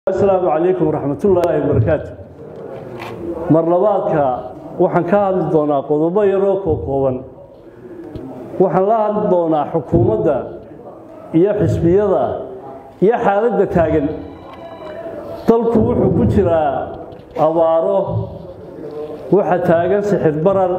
asalaamu calaykum waraxmatullaahi wabarakaatu mar labaadka waxaan ka hadli doonaa qodobo yaroo kookooban waxaan la hadli doonaa xukuumadda iyo xisbiyada iyo xaaladda taagan dalku wuxuu ku jiraa abaaro waxa taagan sixir barar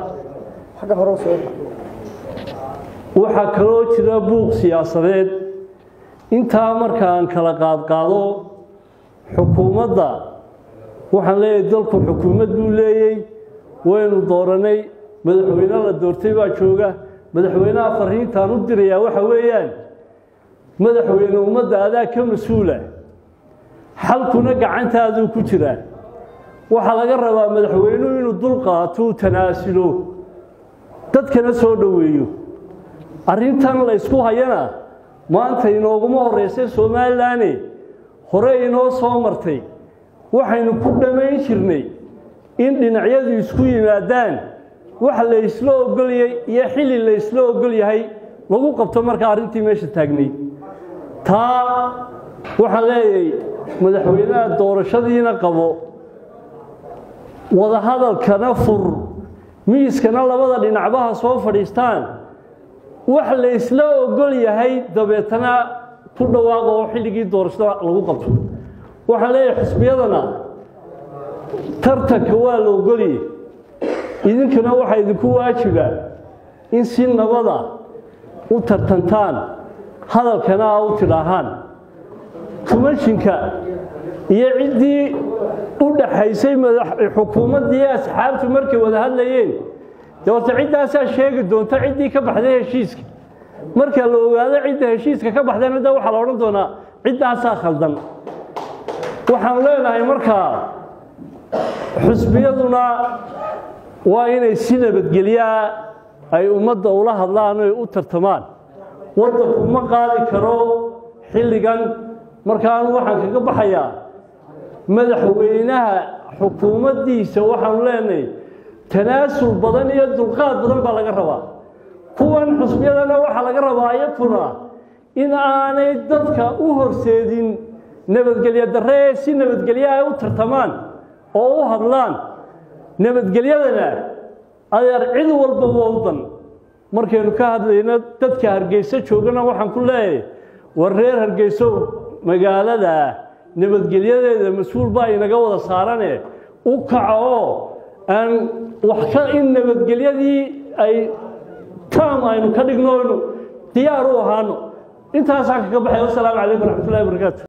waxaa kaloo jira buuq siyaasadeed intaa markaan kala qaadqaado xukuumadda waxaan leeyahay dalku xukuumad buu leeyey waynu dooranay madaxweyne la doortay baa jooga madaxweynaha fariintaan u dirayaa waxa weeyaan madaxweyne ummadda adaa ka mas-uula xalkuna gacantaaduu ku jiraa waxaa laga rabaa madaxweynuhu inuu dul qaato uu tanaasulo dadkana soo dhoweeyo arrintan la ysku hayana maanta inooguma horreysay somalilanne hore inoo soo martay waxaynu ku dhammayn jirnay in dhinacyadu isku yimaadaan wax la ysla ogolyay iyo xilli la ysla ogol yahay lagu qabto markaa arrintii meesha taagnay taa waxaan leeyahay madaxweynaha doorashadiina qabo wadahadalkana fur miiskana labada dhinacbaha soo fadhiistaan wax la ysla ogol yahay dabeetana ku dhawaaqo oo xilligii doorashada lagu qabto waxaan leeyahay xisbiyadana tartanka waa la ogolye idinkuna waxaa idinku waajiba in si nabada u tartantaan hadalkana a u tidhaahaan kumashinka iyo ciddii u dhaxaysay xukuumaddii asxaabtu markay wada hadlayeen dee horta ciddaasaa sheegi doonta ciddii ka baxday heshiiska marka la ogaado cidda heshiiska ka baxdayna de waxaa la odhan doonaa ciddaasaa khaldan waxaan leenahay markaa xusbiyaduna waa inay si nabadgelyaa ay ummadda ula hadlaan oy u tartamaan waddanku ma qaadi karo xilligan markaanu waxaan kaga baxayaa madaxweynaha xukuumaddiisa waxaanu leenahay tanaasul badan iyo dulqaad badan baa laga rabaa kuwan xusbiyadana waxaa laga rabaa iyakuna in aanay dadka u horseedin nabadgelyo darre ee si nabadgelyo ay u tartamaan oo u hadlaan nabadgelyadana adeer cid walba wowdan markaynu ka hadlayno dadka hargeyso joogana waxaan ku leeyahay war reer hargeyso magaalada nabadgelyadeeda mas-uul baa inaga wada saarane u kaca oo aan wax ka in nabadgelyadii ay taam aynu ka dhigno aynu diyaar u ahaano intaasaan kaga baxay wasalaamu calaykum waraxmatullahi wabarakaatu